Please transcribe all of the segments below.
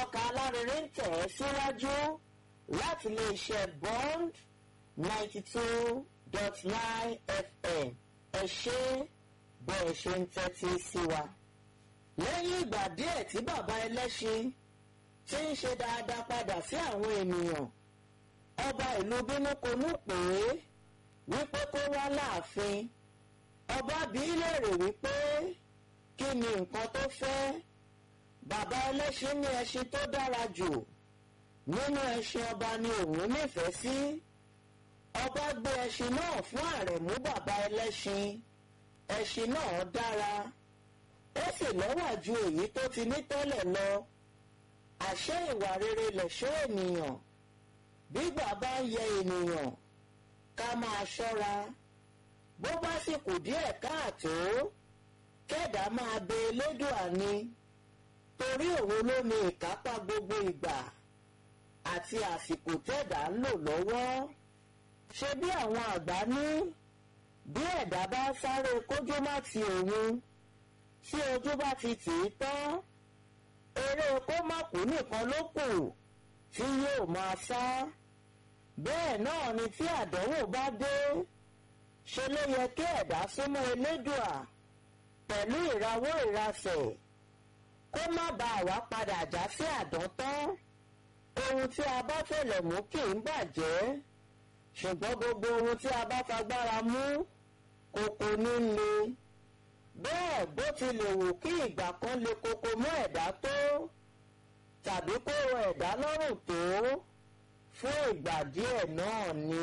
ìtọ́ka alárinrin ń tẹ̀ ẹ́ síwájú láti lè ṣe bond ninety two dot nine fm ẹ ṣe bẹ́ẹ̀ ṣe ń tẹ́tí sí wa. lẹ́yìn ìgbà díẹ̀ tí bàbá ẹlẹ́ṣin ti ń ṣe dáadáa padà sí àwọn ènìyàn ọba ìlú bínúkonú pè é wípé kó wá láàfin ọba bí léèrè wípé kí ni nǹkan tó fẹ́ bàbá ẹlẹ́ṣin ní ẹṣin tó dára jù nínú ẹṣin ọba ni òun nífẹ̀ẹ́ sí ọba gbé ẹṣin náà fún àrẹ̀mú bàbá ẹlẹ́ṣin ẹṣin náà dára ó sì lọ́wà ju èyí tó ti ní tẹ́lẹ̀ lọ àṣẹ ìwà rere lẹ̀ṣọ́ ènìyàn gbígbà bá ń yẹ ènìyàn ká máa ṣọ́ra bó bá sì kù díẹ̀ káàtó kẹ́dà máa bẹ elédùà ni torí òun ló ní ìkápá gbogbo ìgbà àti àsìkò tẹ́dà ń lò lọ́wọ́ ṣe bí àwọn àgbà ní bí ẹ̀dá bá sáré kójú má ti òun tí ojú bá ti tì í tán eré kó má kú nìkan ló kù tí yóò máa sá bẹ́ẹ̀ náà ni tí àdánwò bá dé ṣe ló yẹ kí ẹ̀dá súnmọ́ elédùà pẹ̀lú ìrawọ́ ìrasẹ̀ kó má bàa wá padà já sí àdántán ohun tí a bá fẹ̀lẹ̀ mú kì í bàjẹ́ ṣùgbọ́n gbogbo ohun tí a bá fagbára mú kòkò ní le bẹ́ẹ̀ bó ti lè wù kí ìgbà kan le koko mọ́ ẹ̀dá tó tàbí kó rọ ẹ̀dá lọ́rùn tó fún ìgbà díẹ̀ náà ni.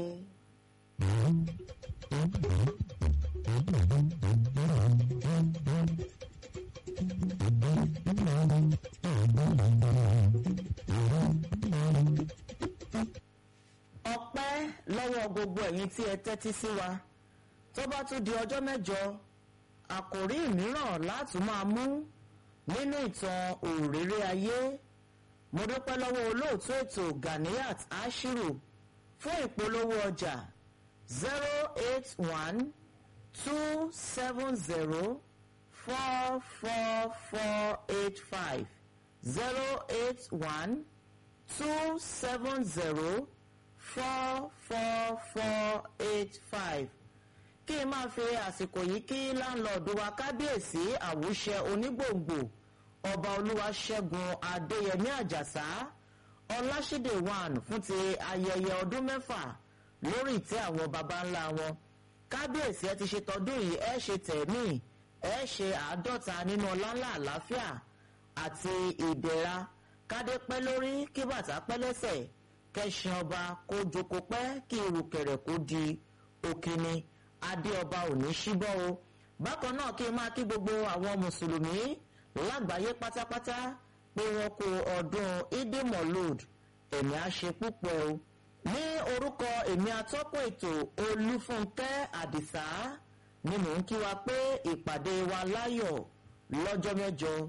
ọpẹ́ lọ́wọ́ gbogbo ẹ̀yin tí ẹ tẹ́tí sí wa tó bá tún di ọjọ́ mẹ́jọ àkòrí mìíràn láti máa mú nínú ìtàn òréré ayé mo dúpẹ́ lọ́wọ́ olóòtú ètò Ganiyat Ashiru fún ìpolówó ọjà zero eight one two seven zero four four four eight five zero eight one two seven zero four four four eight five kí n máa fi àsìkò yìí kí láńlọ́ọ̀dù wa kábíyèsí àwùṣẹ onígbòǹgbò ọba olúwaṣẹ́gun adéyẹmí àjàsá ọláṣídé one fún ti ayẹyẹ ọdún mẹ́fà lórí ìtẹ́ àwọn baba ńlá wọn kábíyèsí ẹ ti ṣe tọdún yìí ẹ ṣe tẹ̀mí ẹ ṣe àádọ́ta nínú ọláńlá àlàáfíà àti ìdẹ̀ra kádé pẹ́ lórí kí bàtà pẹ́ lẹ́sẹ̀ kẹsàn ọba kó jókòó pẹ́ kí irùkẹ̀rẹ̀ kó di òkìní adé ọba ò ní ṣíbọ́ o bákan náà kí n máa kí gbogbo àwọn mùsùlùmí lágbàáyé pátápátá pé wọ́n kó ọdún idimolud ẹ̀mí á ṣe púpọ̀ o ní orúkọ èmi atọ́kùn ètò olúfúnkẹ́ àdìsá ni mò ń kí wa pé ìpàdé wa láyọ̀ lọ́jọ́ mẹ́jọ